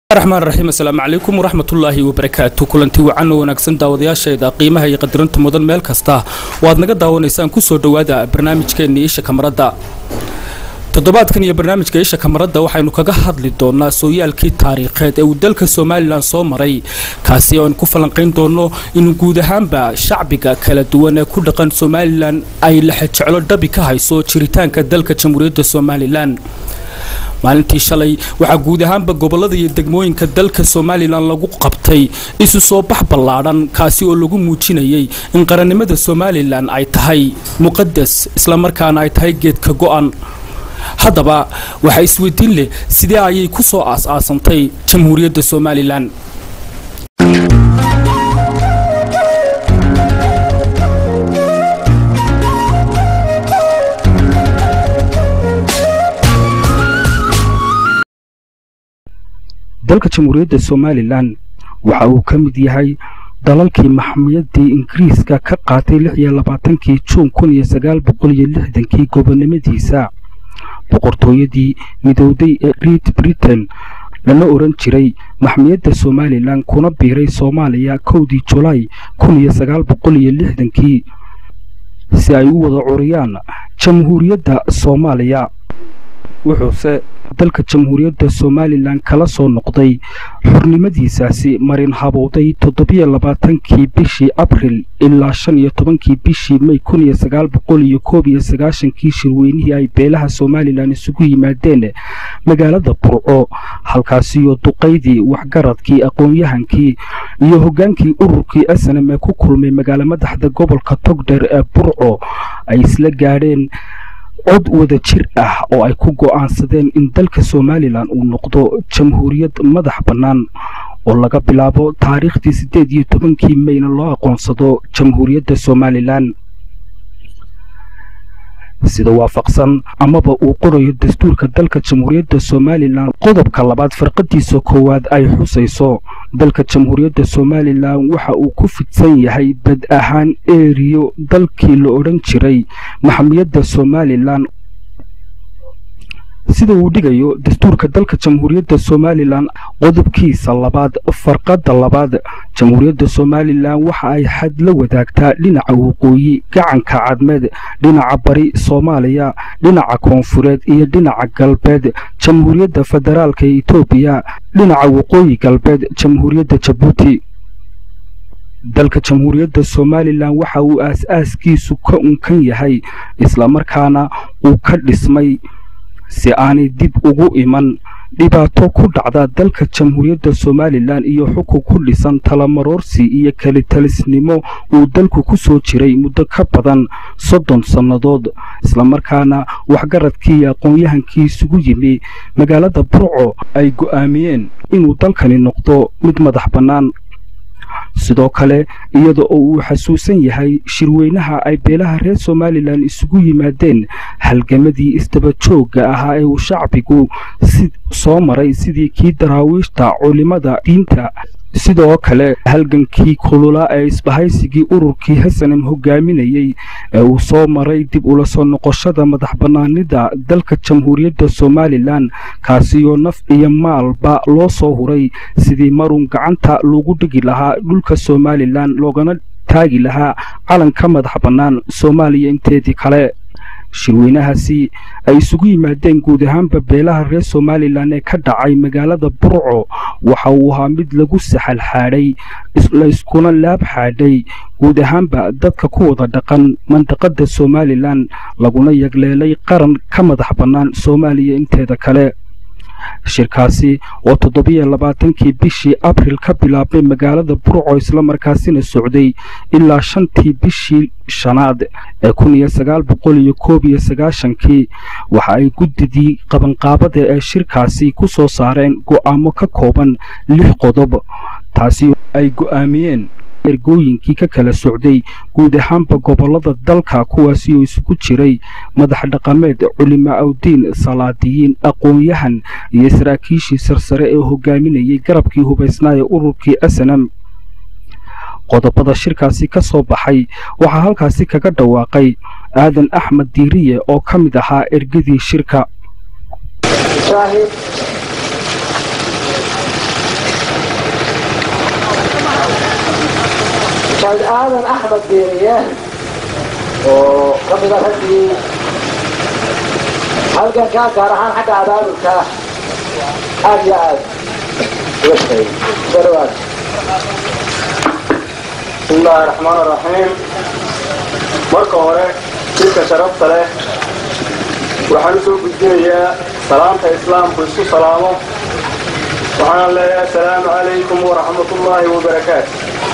raxmaan raxiim asalaamu calaykum waraxmatullaahi wabarakaatu kulanti wacan oo wanaagsan daawadayaasheeda qiimaha iyo qadarinta mudan meel kasta oo aad naga daawanaysaan kusoo dhowaada barnaamijkeenna isha kamaradda toddobaadkan iyo barnaamijka isha kamaradda waxaynu kaga hadli doonaa sooyaalkii taariikheed ee uu dalka somalilan soo maray kaasi oo aynu ku falanqayn doonno in guud ahaanba shacbiga kala duwan ee ku dhaqan somalilan ay laxajeclo dhabi ka hayso jiritaanka dalka jamhuuriyadda somalilan maalintii shalay waxaa guud ahaanba gobollada iyo degmooyinka dalka somalilan lagu qabtay isu soo bax ballaadhan kaasi oo lagu muujinayay in qarannimada somalilan ay tahay muqadas islamarkaana ay tahay geedka go'an haddaba waxaa isweydiin leh sidee ayay ku soo aas-aasantay jamhuuriyadda somalilan dalka jamhuuriyadda somalilan waxa uu ka mid yahay dalalkii maxmiyadii ingiriiska ka qaatay lix iyo labaatankii juun kun iyo sagaal boqol iyo lixdankii gobonimadiisa boqortooyadii midowday ee great britain lana oran jiray maxmiyadda somalilan kuna biiray soomaaliya kowdii julaay kun iyo sagaal boqol iyo lixdankii si ay u wada curiyaan jamhuuriyadda soomaaliya wuxuuse dalka jamhuuriyadda somalilan kala soo noqday xornimadiisaasi marin habowday toddobiyo labaatankii bishii abril ilaa shan iyo tobankii bishii may kun iyo sagaal boqol iyo koob iyo sagaashankii shirweynihii ay beelaha somalilan isugu yimaadeen magaalada burco halkaasiyo duqaydii waxgaradkii aqoon-yahankii iyo hoggaankii ururkii asanam ee ku kulmay magaalo madaxda gobolka togdheer ee burco ay isla gaadheen cod wada jir ah oo ay ku go'aansadeen in dalka somalilan uu noqdo jamhuuriyad madax bannaan oo laga bilaabo taariikhdii siddeed iyo tobankii mayna loo aqoonsado jamhuuriyadda somalilan sida waafaqsan amaba uu qorayo dastuurka dalka jamhuuriyadda somalilan qodobka labaad farqadiisa koowaad ay xusayso dalka jamhuuriyadda somalilan waxa uu ku fidsan yahay bad ahaan eeriyo dalkii la odhan jiray maxmiyadda somalilan sida uu dhigayo dastuurka dalka jamhuuriyadda somalilan qodobkiisa labaad farqadda labaad jamhuuriyadda somalilan waxa ay xad la wadaagtaa dhinaca waqooyi gacanka cadmeed dhinaca bari soomaaliya dhinaca koonfureed iyo dhinaca galbeed jamhuuriyadda federaalka ee etoobiya dhinaca waqooyi galbeed jamhuuriyadda jabuuti dalka jamhuuriyadda somalilan waxa uu aas-aaskiisu ka unkan yahay islamarkaana uu ka dhismay si aanay dib ugu iman dhibaato ku dhacda dalka jamhuuriyadda somalilan iyo xukun ku dhisan talamaroorsi iyo kelitalisnimo uu dalku ku soo jiray muddo ka badan soddon sannadood islamarkaana waxgaradkii iyo aqoon-yahankii isugu yimi magaalada burco ay go'aamiyeen inuu dalkani noqdo mid madax bannaan sidoo kale iyada oo uu xasuusan yahay shirweynaha ay beelaha reer somalilan isugu yimaadeen halgamadii isdaba joogga ahaa ee uu shacbigu soo maray sidii kii daraawiishta culimada diinta sidoo kale halgankii kulula ee isbahaysigii ururkii hasanam hogaaminayey ee uu soo maray dib ula soo noqoshada madax bannaanida dalka jamhuuriyadda somalilan kaasiyoo naf iyo maalba loo soo huray sidii marun gacanta lagu dhigi lahaa dhulka somalilan loogana taagi lahaa calanka madax bannaan soomaaliya inteedii kale shirweynahaasi ay isugu yimaadeen guud ahaanba beelaha reer somalilan ee ka dhacay magaalada burco waxa uu ahaa mid lagu saxal xaadhay layskuna laab xaadhay guud ahaanba dadka ku wada dhaqan mandaqada somalilan laguna yagleelay qaran ka madax bannaan soomaaliya inteeda kale shirkaasi oo toddobiyo labaatankii bishii abril ka bilaabmay magaalada burco islamarkaasina socday ilaa shantii bishii shanaad ee kun iyo sagaal boqol iyo koob iyo sagaashankii waxa ay guddidii qabanqaabada ee shirkaasi ku soo saareen go'aamo ka kooban lix qodob taasi ay go'aamiyeen ergooyinkii ka kala socday guud ahaanba gobollada dalka kuwaasi oo isugu jiray madax dhaqameed culimaa awdiin salaadiyiin aqoon-yahan iyo saraakiishii sarsare ee hogaaminayay garabkii hubaysnaa ee ururkii asanam qodobada shirkaasi ka soo baxay waxaa halkaasi kaga dhawaaqay aadan axmed diiriye oo ka mid ahaa ergadii shirka mujaahid aadan axmed beeriye oo ka mida raggii halgankaa gaar ahaan xagga abaabulka aad iyo aad uga shaqeeyey soo dhawaad بسم الله الرحمن الرحيم marka hore jidka sharafta leh waxaan usoo gudbinayaa salaamta islaamku isku salaamo waxaana leeyahay asalaamu calaykum waraxmat ullaahi wabarakaatu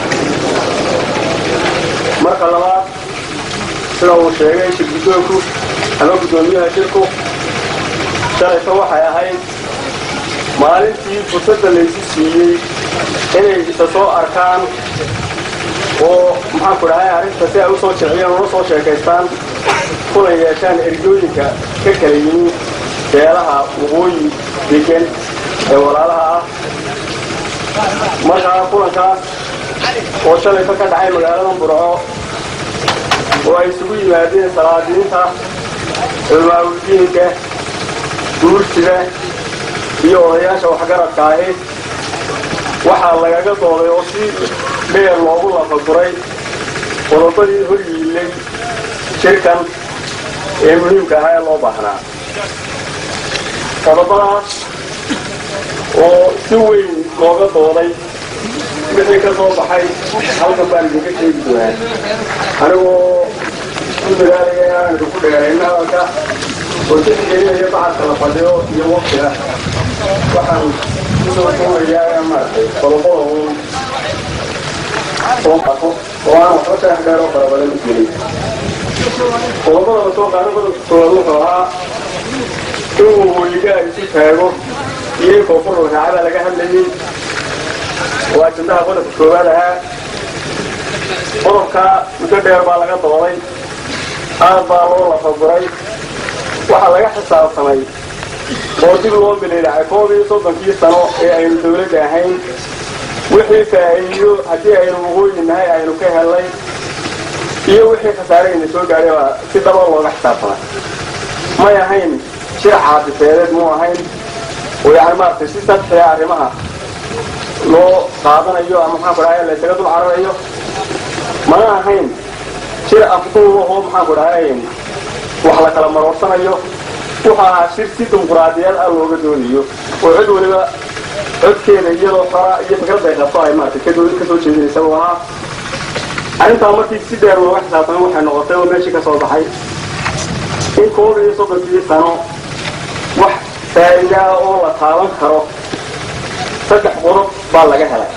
marka labaad sida uu sheegay shir guddoonku ama guddoomiyaha shirku shalayto waxay ahayd maalintii fursadda laysu siiyey inay isa soo arkaan oo maxaanku dhahay arrinta si ay usoo jeciyaan una soo sheekaystaan kuna yeeshaan ergooyinka ka kala yimi beelaha waqooyi degan ee walaalaha ah markaa kulankaas oo shalayto ka dhacay magaalada burco oo ay isugu yimaadeen salaadiinta culmaawuldiinka guursiga iyo odayaasha waxgaradka ahi waxaa lagaga dooday oo si dheer loogu lafaguray qodobadii hor yiilay shirkan ee muhiimka ahaa ee loo baahnaa qodobadaas oo si weyn looga dooday wixii ka soo baxay halkan baan idinka sheegi doonaa anigoo ku dadaalaya inaan idinku dheerayna hadalka oo tixgelinaya bacadka la fadhiyo iyo waqtiga waxaan kusoo koobayaa maaragtay qodobada uun soo qaato oo aan waxba sheex dheer oo fara badan u gelin qodobada la soo qaado qodobka koowaad wuxuu ahaa inuu weligaa isu taago iyo in koonfur raacada laga hadlayay waa ajandaha qodobka koowaad ahaa qodobka muddo dheer baa laga dooday aad baa loo lafaguray waxaa laga xisaabtamay oo dib loo bilaydhacay koob iyo soddonkii sano ee aynu dawladda ahayn wixii faa'iido haddii aynu waqooyi nahay aynu ka helnay iyo wixii khasaarayna soo gaadhay baa si dhaba looga xisaabtamay may ahayn shir caabifeedeed muu ahayn oo yani maaragtay si sadxiya arrimaha loo qaadanayo ama maxaanku dhahay laysaga dul cararayo mana ahayn shir afduub ahoo maxaanku dhahay wax la kala maroorsanayo wuxuu ahaa shir si dimuquraadiyaed ah looga doonayo oo cid waliba codkeeda iyadoo fara iyo fikrad ay qabto ay maaragtay ka soo jeedinaysa uu ahaa arrintaa markii si dheer looga xisaabtamay waxay noqotay oo meeshii ka soo baxay in koob iyo soddonkii sano wax faa'iidaa oo la taaban karo saddex qodob baa laga helay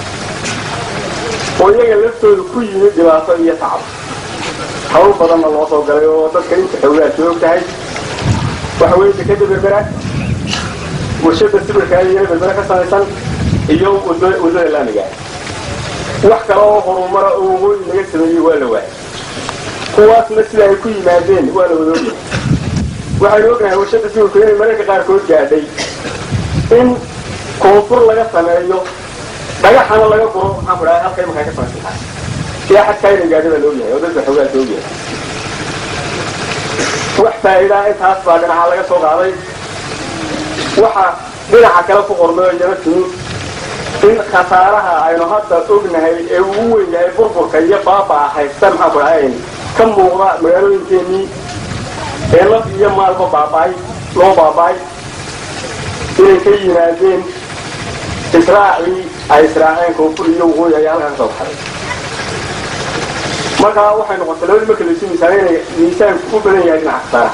oo iyaga laftooda ku yimid dhibaato iyo tacab hawl badanna loo soo galay oo dadka inta xoogaa joog tahay waxa weeye dekeda berbera warshada sibirka iyo berbera ka samaysan iyo waddada laamiga wax kale oo horumara oo waqooyi laga sameeyey waa la waayay kuwaasna sida ay ku yimaadeen waa la wada ogyahay waxaynu ognahay warshada sibirku inay mararka qaarkood gaadhay in koonfur laga sameeyo dhagaxana laga guro maxaan ku dhahay halka imankaa ka samaysan tahay ilaa xadkaa inay gaadhay baa la ogyahay oo dadka xoogaa la ogyahay wax faa'iidaa intaas baa dhinaca laga soo qaaday waxa dhinaca kale ku qormay iyana timi in khasaaraha aynu hadda ognahay ee ugu weyn yahay burburka iyo baabaa haysta maxaan ku dhahay ka muuqda magaalooyinkeenii ee laf iyo maalba baaba'ay loo baaba'ay inay ka yimaadeen israacii ay israaceen koonfur iyo waqooyi ayaa halkaa ka soo baxday markaa waxay noqotay labadii marka laysu miisaan inay miisaanku u badan yahay dhinaca khasaaraha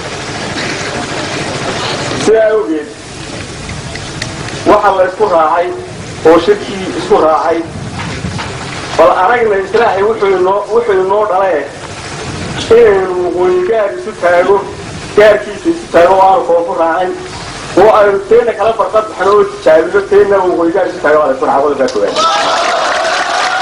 sidaa awgeed waxaa la isku raacay oo shirkii isku raacay bal aragna israaci wuxuu inoo dhale inaynu waqooyi gaar isu taago gaarkiisa isu taago oo aanu koonfu raacin oo aynu teena kala farqad baxno oo tijaabino teena waqooyi gaar isu taago waa la isku raaca qodobkaa koowaad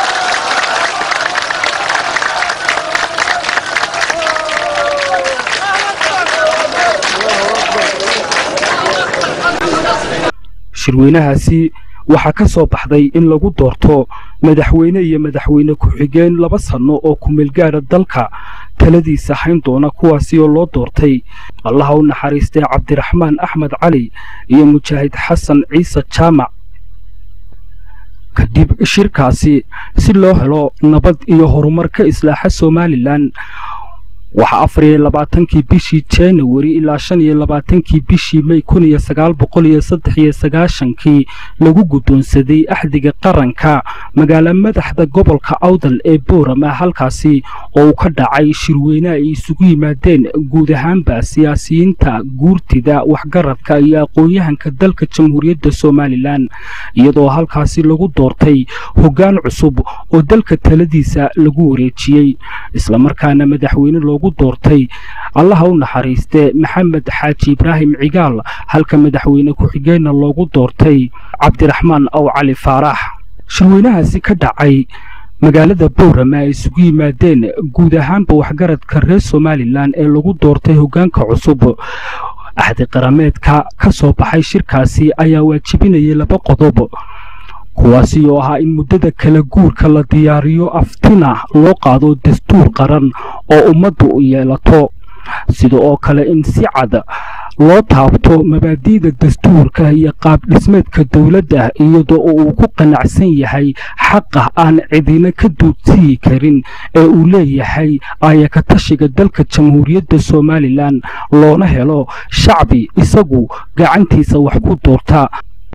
shirweynahaasi waxaa ka soo baxday in lagu doorto madaxweyne iyo madaxweyne ku-xigeen laba sanno oo kumeelgaadha dalka taladiisa hayn doona kuwaasi oo loo doortay allaha u naxariistay cabdiraxmaan axmed cali iyo mujaahid xasan ciise jaamac kadib shirkaasi si loo helo nabad iyo horumar ka islaaxa somalilan waxaa afar iyo labaatankii bishii januari ilaa shan iyo labaatankii bishii may kun iyo sagaal boqol iyo saddex iyo sagaashankii lagu guddoonsaday axdiga qaranka magaalo madaxda gobolka awdal ee boorama halkaasi oo uu ka dhacay shirweyne ay isugu yimaadeen guud ahaanba siyaasiyiinta guurtida waxgaradka iyo aqoon-yahanka dalka jamhuuriyadda somalilan iyadoo halkaasi lagu doortay hoggaan cusub oo dalka taladiisa lagu wareejiyey islamarkaana madaxweyne loogu doortay allaha u naxariiste maxamed xaaji ibraahim cigaal halka madaxweyne ku-xigeenna loogu doortay cabdiraxmaan aw cali faarax shirweynahaasi ka dhacay magaalada boorama ay isugu yimaadeen guud ahaanba waxgaradka reer somalilan ee lagu doortay hoggaanka cusub axdi qarameedka ka soo baxay shirkaasi ayaa waajibinayay laba qodob kuwaasi oo ahaa in muddada kala guurka la diyaariyo aftina loo qaado dastuur qaran oo ummaddu yeelato sida oo kale in si cad loo taabto mabaadi'da dastuurka iyo qaab dhismeedka dowladda iyadoo uu ku qanacsan yahay xaqa aan cidina ka duudsiyi karin ee uu leeyahay aayakatashiga dalka jamhuuriyadda somalilan loona helo shacbi isagu gacantiisa wax ku doorta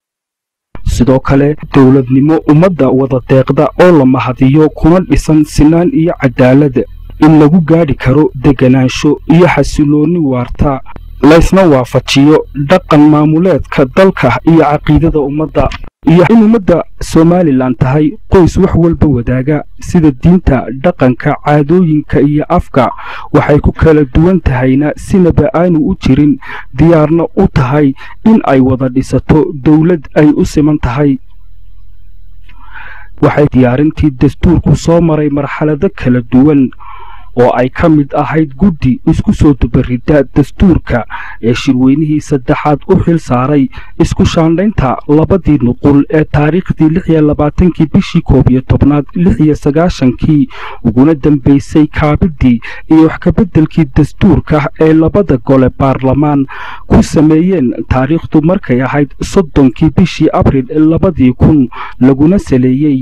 sidoo kale dowladnimo ummadda wada deeqda oo la mahadiyo kuna dhisan sinaan iyo cadaalad in lagu gaadhi karo deganaansho iyo xasiloonni waarta laysna waafajiyo dhaqan maamuleedka dalka iyo caqiidada ummadda iyo in ummadda somalilan tahay qoys wax walba wadaaga sida diinta dhaqanka caadooyinka iyo afka waxay ku kala duwan tahayna sinaba aanu u jirin diyaarna u tahay in ay wada dhisato dowlad ay u siman tahay waxay diyaarintii dastuurku soo maray marxalado kala duwan oo ay ka mid ahayd guddi isku soo dubarida dastuurka ee shirweynihii saddexaad u xil saaray isku shaandhaynta labadii nuqul ee taariikhdii lix iyo labaatankii bishii koob iyo tobnaad lix iyo sagaashankii uguna dambaysay kaabidii iyo wax kabeddelkii dastuurka ee labada gole baarlamaan ku sameeyeen taariikhdu markay ahayd soddonkii bishii abril labadii kun laguna saleeyey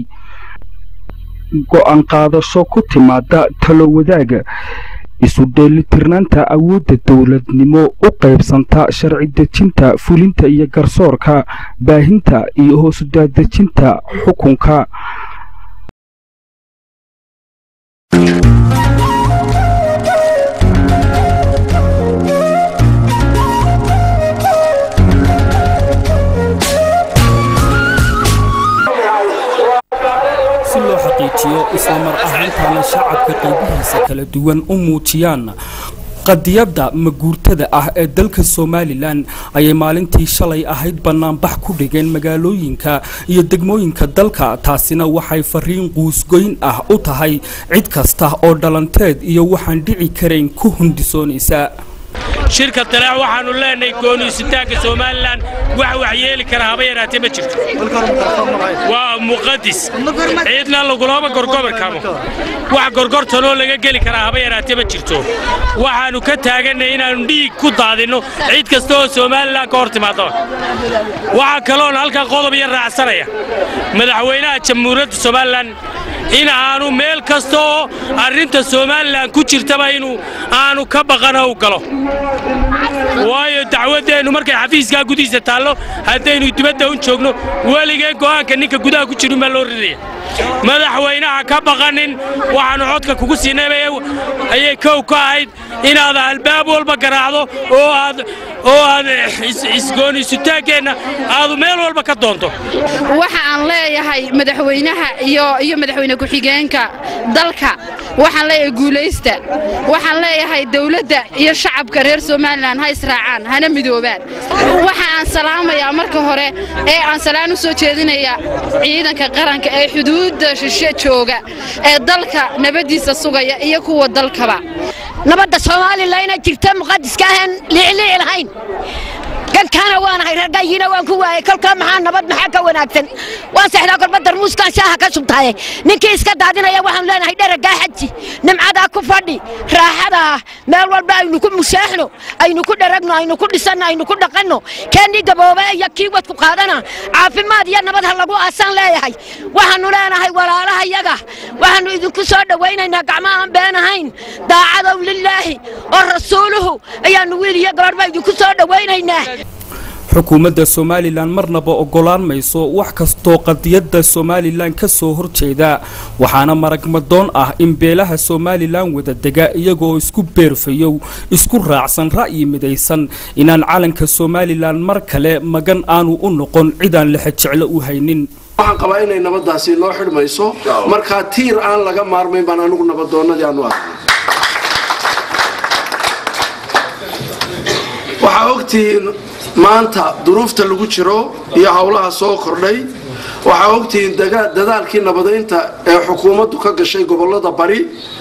go'aan qaadasho ku timaada talo wadaaga isu dheelitirnaanta awoodda dowladnimo u qaybsanta sharci dejinta fulinta iyo garsoorka baahinta iyo hoosudaadejinta xukunka si loo xaqiijiyo islamar ahaantaana shacabka qaybihiisa kala duwan u muujiyaan qadiyadda maguurtada ah ee dalka somalilan ayay maalintii shalay ahayd bannaanbax ku dhigeen magaalooyinka iyo degmooyinka dalka taasina waxay fariin quusgoyn ah u tahay cid kasta oo dhalanteed iyo waxaan dhici karayn ku hundisoonaysa shirka talaax waxaannu leenahay gooniisitaanka somalilan wax wax yeeli kara haba yaraatee ma jirto waa muqadis ciidna lagulama gorgobir karo wax gorgortanoo laga geli karaa haba yaraatee ma jirto waxaannu ka taaganay inaannu dhiig ku daadinno cid kasta oo somalilan ka hor timaado waxaa kaloon halkan qodob yar raacsanaya madaxweynaha jamhuuriyadda somalilan in aanu meel kasta oo arrinta somalilan ku jirtaba inuu aanu ka baqana u galo waayo dacwaddeennu markay xafiiskaa gudihiisa taallo haddaynu dibadda un joogno weligee go'aanka ninka gudaha ku jirin baa loo ridaya madaxweynaha ka baqanin waxaannu codka kugu siinay ayay kow ka ahayd inaad albaab walba garaacdo oo aad oo aad isgooniisutaankeenna aadu meel walba ka doonto waxa aan leeyahay madaxweynaha iyo iyo madaxweyne ku-xigeenka dalka waxaan leeyahay guulaysta waxaan leeyahay dawladda iyo shacabka reer somalilan ha israacaan hana midoobaan waxa aan salaamayaa marka hore ee aan salaan u soo jeedinayaa ciidanka qaranka ee xuduudda shishe jooga ee dalka nabaddiisa sugaya iyo kuwa dalkaba nabadda soomaalila inay jirta muqadiska ahaan liicliici lahayn kankaana waanahay raggayiina waan ku waayey kolkaa maxaa nabad maxaa ka wanaagsan waan seexdaa kolba darmuuskaan shaaha ka shubtaaye ninkii iska daadinaya waxaanu leenahay dheragaa xaji nimcadaa ku fadhi raaxadaa meel walba aynu ku mushaaxno aynu ku dheragno aynu ku dhisanno aynu ku dhaqanno keennii gabooba iyo kii wadku qaadana caafimaad iyo nabad ha lagu aasaan leeyahay waxaannu leenahay walaalaha yaga waxaannu idinku soo dhowaynaynaa gacmo aan been ahayn daacadow lilaahi oo rasuuluhu ayaannu wiil iyo gabadhba idinku soo dhowaynaynaa xukuumadda somalilan marnaba oggolaan mayso wax kastoo qadiyadda somalilan ka soo horjeeda waxaana maragmadoon ah in beelaha somalilan wadadega iyagoo isku beerfayow isku raacsan ra'yi midaysan inaan calanka somalilan mar kale magan aanu u noqon cidaan lexejeclo u haynin waxaan qabaa inay nabaddaasi noo xidhmayso markaa tiir aan laga maarmayn baan anigu nabadoonnadii aanu arnay waxaa ogtihiin maanta duruufta lagu jiro iyo howlaha soo kordhay waxaa ogtihiin dadaalkii nabadaynta ee xukuumaddu ka gashay gobolada bari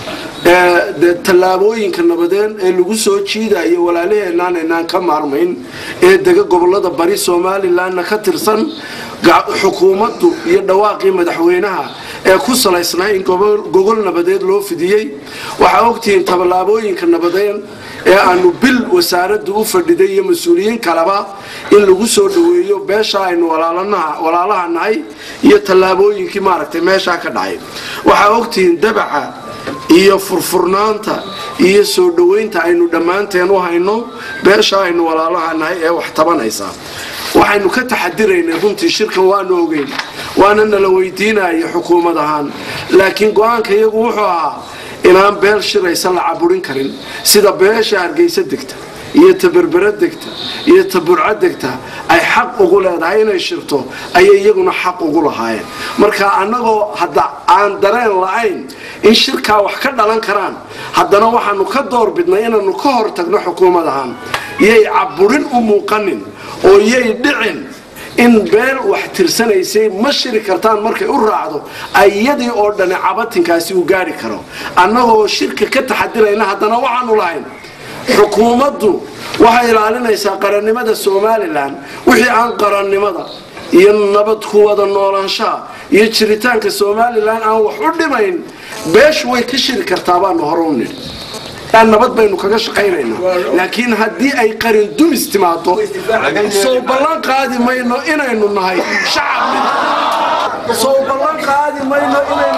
ee tallaabooyinka nabadeen ee lagu soo jiidayo walaalaheenaan aynaan ka maarmayn ee dega gobolada bari somalilanna ka tirsan xukuumaddu iyo dhawaaqii madaxweynaha ee ku salaysnaa in gogol nabadeed loo fidiyey waxaa ogtihiin tallaabooyinka nabadeen ee aanu bil wasaaraddu u fadhiday iyo mas-uuliyiin kaleba in lagu soo dhoweeyo beesha aynu walaalaha nahay iyo tallaabooyinkii maaragtay meeshaa ka dhacay waxaa ogtihiin dabaca iyo furfurnaanta iyo soo dhoweynta aynu dhammaanteen u hayno beesha aynu walaalaha nahay ee wax tabanaysa waxaynu ka taxadiraynay runtii shirkan waanu ogeyn waana nala weydiinaya xukuumad ahaan laakiin go-aanka iyagu wuxuu ahaa inaan beel shiraysa la caburin karin sida beesha hargeysa degta iyo ta berbera degta iyo ta burco degta ay xaq ugu leedahay inay shirto ayay iyaguna xaq ugu lahaayeen marka annagoo hadda aan dareen la-ayn in shirkaa wax ka dhalan karaan haddana waxaanu ka doorbidnay inaanu ka hor tagno xukuumad ahaan yay caburin u muuqanin oo yay dhicin in beel wax tirsanaysay ma shiri kartaan markay u raacdo ayadii oo dhani cabatinkaasi uu gaari karo annagoo shirka ka taxadirayna haddana waxaanu lahayn xukuumaddu waxay ilaalinaysaa qarannimada somalilan wixii aan qarannimada iyo nabad ku wada noolaanshaha iyo jiritaanka somalilan aan wax u dhimayn beeshu way ka shiri kartaa baanu hore u nidhi nabad baynu kaga shaqaynaynaa laakiin haddii ay qarin dumis timaado soo ballan qaadi mayno inaynu nahay shacab soo ballan qaadi mayno inaynu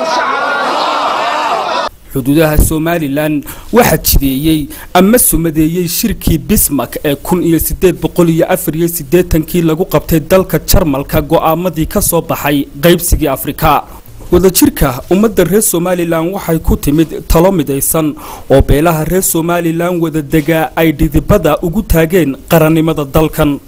shacab xuduudaha somalilan waxaa jideeyey ama sumadeeyey shirkii bismark ee kun iyo sideed boqol iyo afar iyo siddeetankii lagu qabtay dalka jarmalka go'aamadii ka soo baxay qaybsigii afrika wadajirka ummadda reer somalilan waxay ku timid talo midaysan oo beelaha reer somalilan wadadegaa ay dhidibada ugu taageen qarannimada dalkan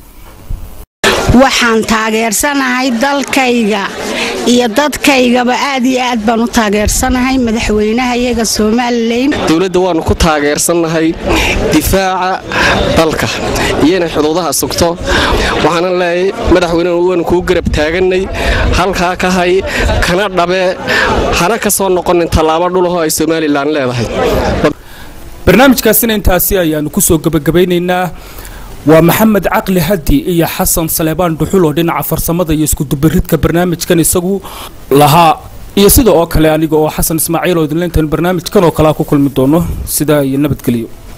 waxaan taageersanahay dalkayga iyo dadkaygaba aad iyo aad baan u taageersanahay madaxweynaha iyaga somalilan dowladda waannu ku taageersannahay difaaca dalka iyo inay xuduudaha sugto waxaanan leeyahay madaxweyne waanu kuu garab taagannay halkaa ka hay kana dhabe hana ka soo noqonin tallaabo dhulahoo ay somalilan leedahay barnaamijkaasina intaasi ayaannu ku soo gebagabaynaynaa waa maxamed caqli hadi iyo xasan saleebaan dhuxul oo dhinaca farsamada iyo iskudubaridka barnaamijkan isagu lahaa iyo sida oo kale aniga oo xasan ismaaciil oo idinleyntan barnaamijkan oo kalea ku kulmi doono sidaa iyo nabadgelyo